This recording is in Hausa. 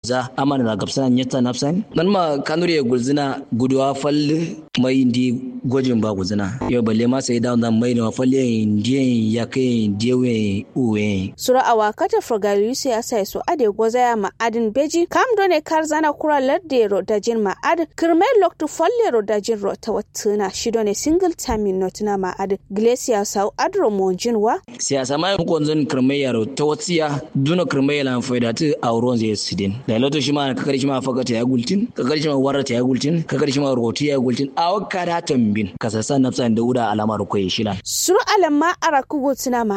za amana na gabsana nyata nafsan nan ma kanuri ya gulzina guduwa falle mai ndi gwajin ba gulzina yau balle ma sai da wannan mai na falle ndiye ya kai ndiye uwe sura awa kata frogali sai asa so ade gozaya ma adin beji kam done kar zana kura ladde ro dajin ma ad kirmai loktu falle ro dajin ro ta wattuna shi done single time not na ma ad glacier sau adro monjin wa siyasa ma ko zan kirmai yaro ta watsiya duna kirmai lan faida ta auron zai sidin da loto shi ma kakar shi ma fakata ya gultin kakar shi ma warata ya gultin kakar shi ma roti ya gultin a wakka da tambin kasasa nafsan da uda alamar koyi shilan suru alamma arakugo tuna ma